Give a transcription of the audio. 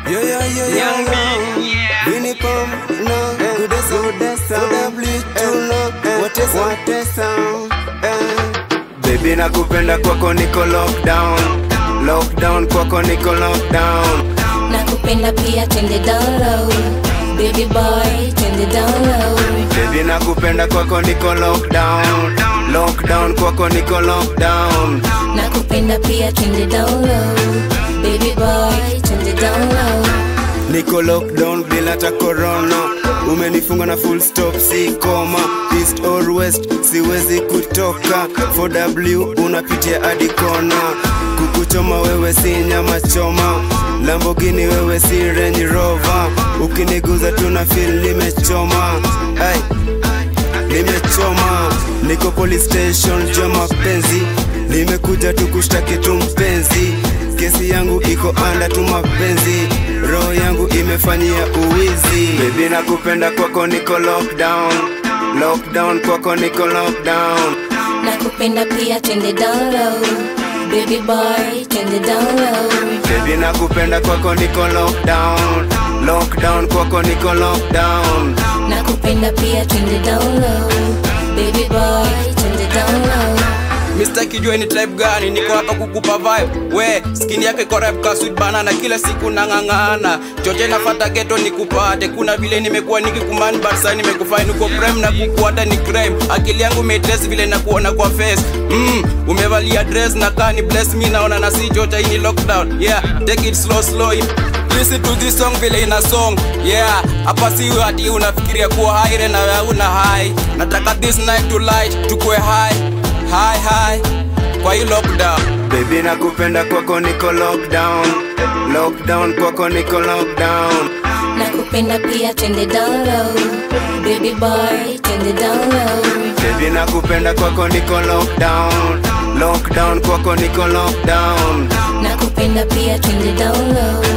Yeah, yeah, yeah, yeah, Young yeah. Big, yeah. Vini Pam, no. Kudesa, kudesa. W, tuno. Watesa, watesa. Eh. Baby nakupenda kwako niko lockdown Lockdown kwako niko lockdown nakupenda pia twende down low baby boy twende down low Baby nakupenda kwako niko lockdown Lockdown kwako niko lockdown nakupenda pia twende down low baby boy twende down low Niko lockdown bila ta corona Umenifunga na full stop si koma East or west siwezi kutoka 4W unapitia hadi kona Kukuchoma wewe si nyama choma Lamborghini wewe si Range Rover Ukiniguza tuna feel nimechoma hey. Nimechoma, niko police station jua mapenzi, nimekuja tu kushtaki tu mpenzi, kesi yangu iko anda tu mapenzi, roho yangu imefanyia uwizi. Baby nakupenda kwako niko lockdown, lockdown kwako niko lockdown. nakupenda pia twende down low baby boy twende down low Baby nakupenda kwako niko lockdown, lockdown kwako niko lockdown. nakupenda pia twende down low baby boy twende down low Mr. Kijue ni type gani, niko hapa kukupa vibe. We, skin yake iko ripe ka sweet banana, kila siku nang'ang'ana. Choche nafata ghetto nikupate, kuna vile nimekuwa nikikumani but sasa nimekufine uko prime na kukuata ni crime. Akili yangu umetrace vile na kuona kwa face. Mm, umevalia dress na kani bless me naona na si chocha hii ni lockdown. Yeah, take it slow slow. Listen to this song vile ina song yeah hapa si ati unafikiria kuwa high na wewe una high nataka this night to light tukue high high high kwa hii lockdown Baby nakupenda kwako niko lockdown, lockdown kwako niko lockdown. nakupenda pia twende down low baby boy twende down low Baby nakupenda kwako niko lockdown Lockdown kwako niko lockdown nakupenda pia twende down low